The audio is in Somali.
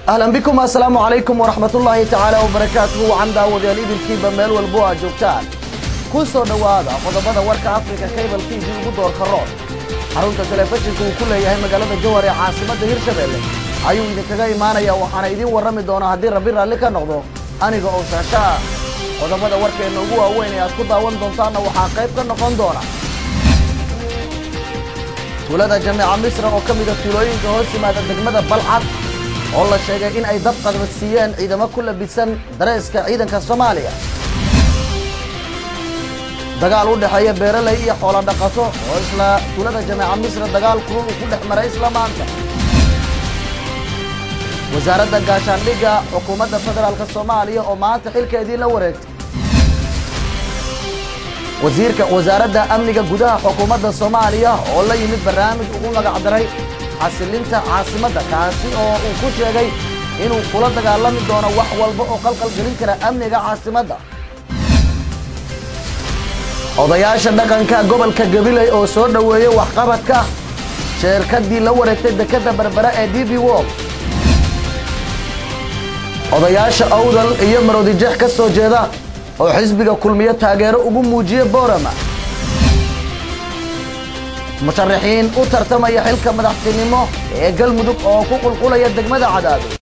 ahlan bikum assalaamu calaykum waraxmatullaahi tacaala wabarakaatuhu wacan daawadayaal idinkiiba meel walbo aad joogtaan ku soo dhowaada qodobada warka afrika cable t v ugu doorka rood xarunta telefishinka uu ku leeyahay magaalada jowhar ee caasimadda hirshabelle ayuu idinkaga imaanaya waxaana idiin warrami doonaa haddii rabbi raalli ka noqdo aniga oo shaasha ah qodobada warkeenna ugu waaweyn ee aad ku daawan doontaanna waxaa qayb ka noqon doona tuulada jameeca misra oo ka mida tuulooyinka hoos yimaada degmada balcad oo la sheegay in ay dab qadbadsiiyeen ciidamo ku labisan dareeska ciidanka soomaaliya dagaal u dhexeeya beeraley iyo xoolo dhaqato oo isla tuulada jameeca misra dagaal kulul uu ku dhex maray isla maanta wasaaradda gaashaandhigga xukuumadda federaalk soomaaliya oo maanta xilkeedii la wareegtay wasiirka wasaaradda amniga gudaha xukuumadda soomaaliya oo la yimid barnaamij ugu magacdaray xasilinta caasimadda kaasi oo uu ku sheegay inuu kula dagaalami doono wax walba oo qalqal gelin kara amniga caasimadda odayaasha dhaqanka gobolka gabiley oo soo dhoweeyey waxqabadka sheerkadii la wareegtay dekedda berbere ee d b wol odayaasha awdal iyo maroodijeex ka soo jeeda oo xisbiga kulmiyo taageero ugu muujiye boorama musharaxiin u tartamaya xilka madaxtinimo ee galmudug oo ku qulqulaya degmada cadaado